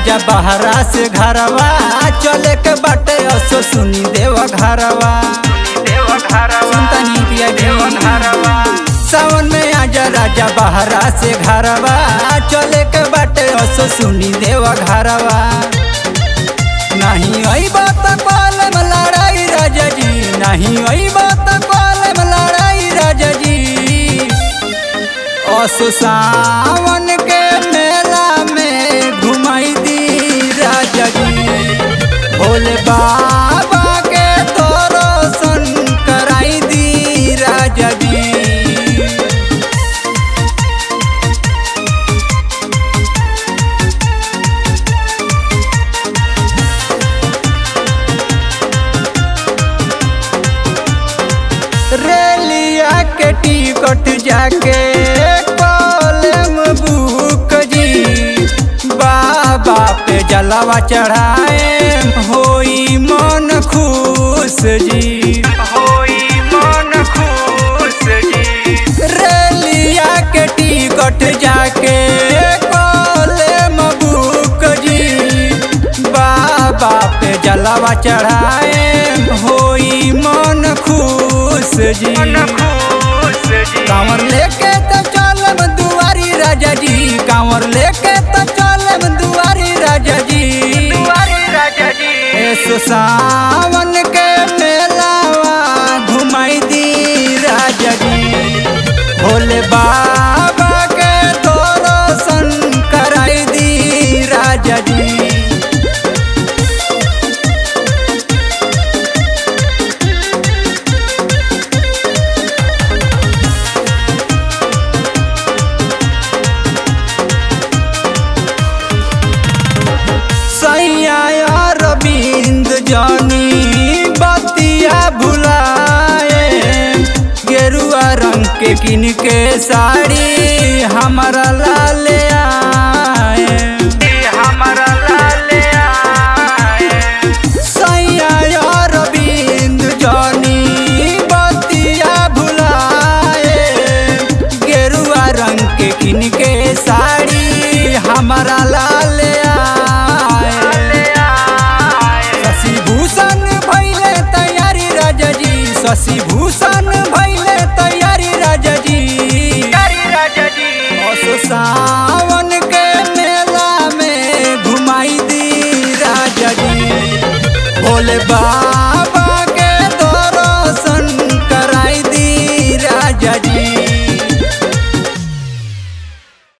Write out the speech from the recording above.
राजा बहरा से घरवा चले के बाटे असो सुनी देव घरवा सुनतनी पिया देव घरवा सावन में आजा राजा बहरा से घरवा चले के बाटे असो सुनी देव घरवा नहीं आई बात कॉलम लड़ाई राजा जी नहीं आई बात कॉलम लड़ाई राजा जी असो सावन के मेला में घुमाई दी राजा जी भोले बाबा के दर्शन कराई दी राजा जी रेलिया के टिकट जाके कॉलम बुक जी बाबा पे जलावा चढ़ाए होई मन खुश जी होई मन खुश जी रेलिया के टिकट जाके कॉलम बुक जी बाबा पे जलावा चढ़ाए होई मन खुश जी कांवर लेके तो चलम दुआरी राजा जी कांवर लेके तो चलम दुआरी राजा जी ऐसो सावन के मेलावा घुमाई दी राजा जी भोले बाबा के दर्शन कराई दी राजा जी सैया रविंद जानी बतिया भुलाए गेरुआ रंग के किन के साड़ी हमारा लाल आए हमारा लाल आए सैया रविंद जानी बतिया भुलाए गेरुआ रंग के किन के साड़ी हमारा लाल आए शशि भूषण भैले तैयारी राजा जी शशि भूषण भैले तैयारी राजा जी असो सावन के मेला में घुमाई दी राजा जी भोले बा